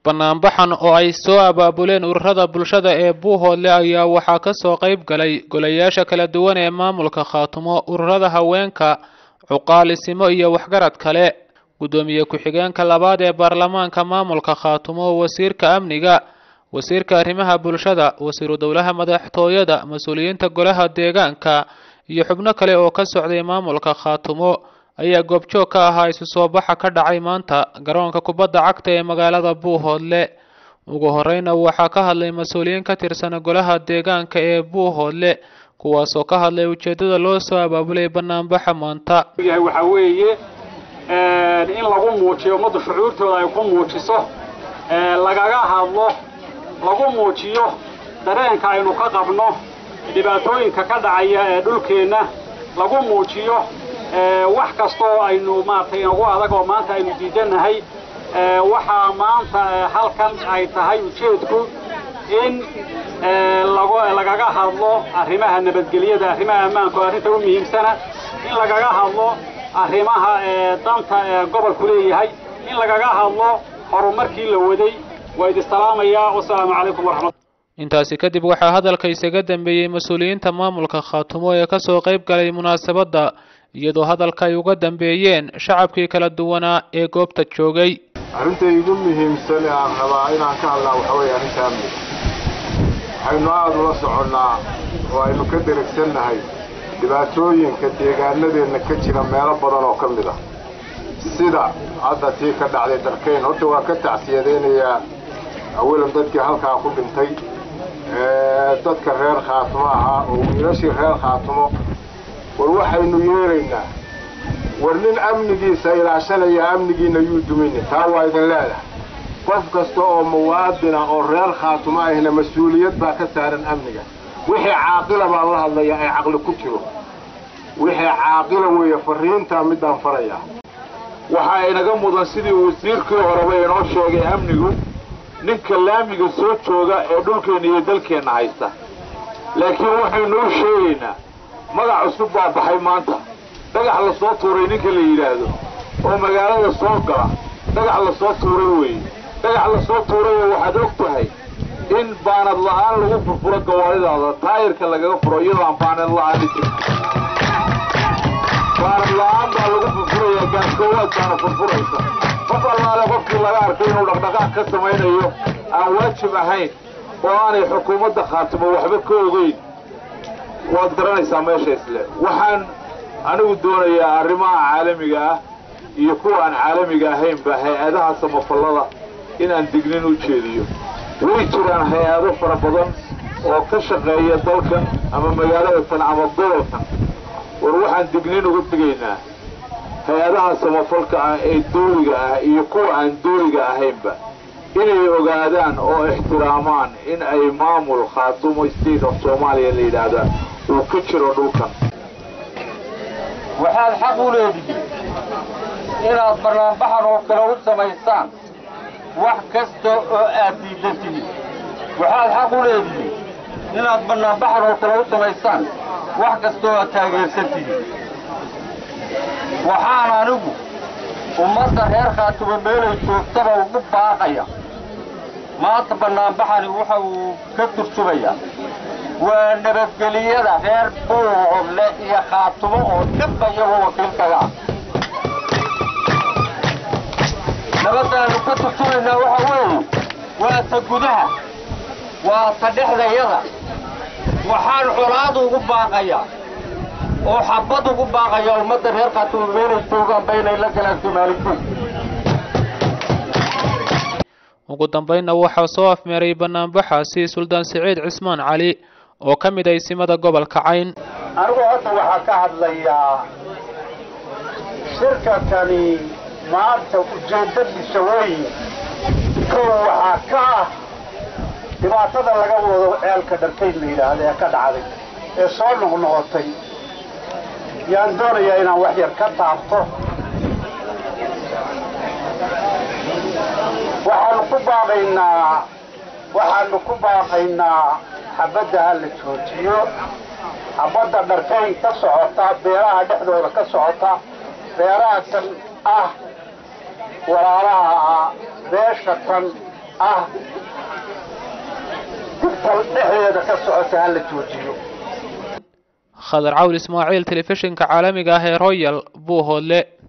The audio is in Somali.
banaanbaxan oo ay soo abaabuleen ururada bulshada ee buuhoodle ayaa waxaa kasoo qayb galay golayaasha kala duwan ee maamulka khaatumo ururada haweenka cuqaalisimo iyo waxgarad kale guddoomiye ku-xigeenka labaad ee baarlamaanka maamulka khaatumo wasiirka amniga wasiirka arrimaha bulshada wasiiru dowlaha madaxtooyada mas-uuliyiinta golaha deegaanka iyo xubno kale oo ka socday maamulka khaatumo ayaa goobjoog ka ahaa isu soo baxa ka dhacay maanta garoonka kubadda cagta ee magaalada buuhoodle ugu horeyna waxaa ka hadlay mas-uuliyiin ka tirsan golaha deegaanka ee buuhoodle kuwaasoo ka hadlay ujeedada loo soo abaabulay banaanbaxa maanta waxaa weeye in lagu muujiyo ummadda shucuurtooda ay ku muujiso lagaga hadlo lagu muujiyo dareenka aynu ka qabno dhibaatooyinka ka dhacaya ee dhulkeenna lagu muujiyo wax kastoo aynu maaragtay inagu adag oo maanta aynu diidannahay waxaa maanta halkan ay tahay ujeedku in lagaga hadlo arrimaha nabadgelyada arrimaha ammaanka oo arrinta u muhiimsana in lagaga hadlo arrimaha danta ee gobolku leeyahay in lagaga hadlo horumarkii la waday waa idi salaamayaa wasalaamu calaykum waraxmat intaasi kadib waxaa hadalka isaga dambeeyey mas-uuliyiinta maamulka khaatumo ee kasoo qayb galay munaasabadda iyadoo hadalka ay uga dambeeyeen shacabkii kala duwanaa ee goobta joogay arrinta igu muhiimsan ee aan rabaa inaan ka hadlaa waxa weeye arrinta amniga waxaynu aada ula soconnaa oo aynu ka deragsannahay dhibaatooyinka deegaanadeenna ka jira meelo badan oo ka mid ah sida hadda tii ka dhacday darkayn horta waa ka tacsiyadaynayaa awalan dadkii halkaa ku dhintay dadka reer khaatumo ahaa oo wiilashii reer khaatumo war waxaynu yeeraynaa war nin amnigiisa ilaashanaya amnigiina yuu dumaynin taa waa idin leedahay qof kasta oo muwaadina oo reer khaatumo ahna mas-uuliyad baa ka saaran amniga wixii caaqila baan la hadlaya ay caqli ku jiro wixii caaqila weeye fariintaa midaan farayaa waxaa inaga mudan sidii wasiirkii horeba inoo sheegay amnigu ninka laamiga soo jooga ee dhulkeenna iyo dalkeenna haysta laakiin waxaynu u sheegaynaa magac cusub baa baxay maanta dhagax la soo tuuray ninka la yidhaahdo oo magaalada soo gala dhagax la soo tuuray weeye dhagax la soo tuurayoo waxaad og tahay in baanad la'aan lagu furfuro gawaaridaada taayirka lagaga furo iyadoo aan baanad la'aani jirin baanad la'aan baa lagu furfurayaa gaaskoowaad baana furfuraysa qof allaale qofkii laga arkay inuu dhaqdhaqaaq ka samaynayo aan waajib ahayn oo aanay xukuumadda khaatimo waxba ka ogeyn waad garanaysaa meesha isle waxaan anigu doonayaa arrimaha caalamiga ah iyo kuwa aan caalamiga ahaynba hay-adaha samafallada inaan dignin u jeediyo way jiraan hay-ado fara badan oo ka shaqeeya dalkan ama magaaladatan ama gobolkan war waxaan dignin uga tegaynaa hay-adaha samafalka ah ee dooliga ah iyo kuwa aan dooliga ahaynba inay ogaadaan oo ixtiraamaan in ay maamul khaatumo state of soomaaliya la yidhaahdaa uu ka jiro dhulkan waxaad xaq u leedihiin inaad barnaambaxan oo kale u samaysaan wax kasta oo aad diidan tihiin waxaad xaq u leedihiin inaad barnaambaxan oo kale u samaysaan wax kasta oo aad taageersan tihiin waxaan anigu ummadda reer khaatumo meelay joogtaba ugu baaqaya maanta bannaanbaxani waxa uu ka turjumayaa waa nabadgeliyada reer buuhodle iyo khaatumo oo dhanba iyagoo wakiilkaga ah nabaddaanu ka turjumaynaa waxa weeye waa ta gudaha waa ta dhexdayada waxaan colaad ugu baaqayaa oo xabad ugu baaqayaa ummadda reer khaatumo meelay joogaanba inay la galaan soomaalikuud ugu dambeynna waxaa soo afmeeray banaanbaxaasi suldaan siciid cismaan cali oo ka mid ah isimada gobolka cayn anigu hadda waxaa ka hadlayaa shirkankani maanta ujeeddadiisa weeye kow waxaa ka ah dhibaatada laga wado ceelka dharkayn la yidhaahda ee ka dhacday ee soo noqnoqotay yaan doonayaa inaan wax yar ka taabto waxaanu ku baaqaynaa waxaanu ku baaqaynaa xabadda ha la joojiyo xabadda dharkayn ka socota beeraha dhexdooda ka socota beeraha tan ah walaalaha ah beesha tan ah dibtal dhexdeeda ka socota ha la joojiyo khadar cawl ismaaciil telefishinka caalamiga ah ee royal buuhoodle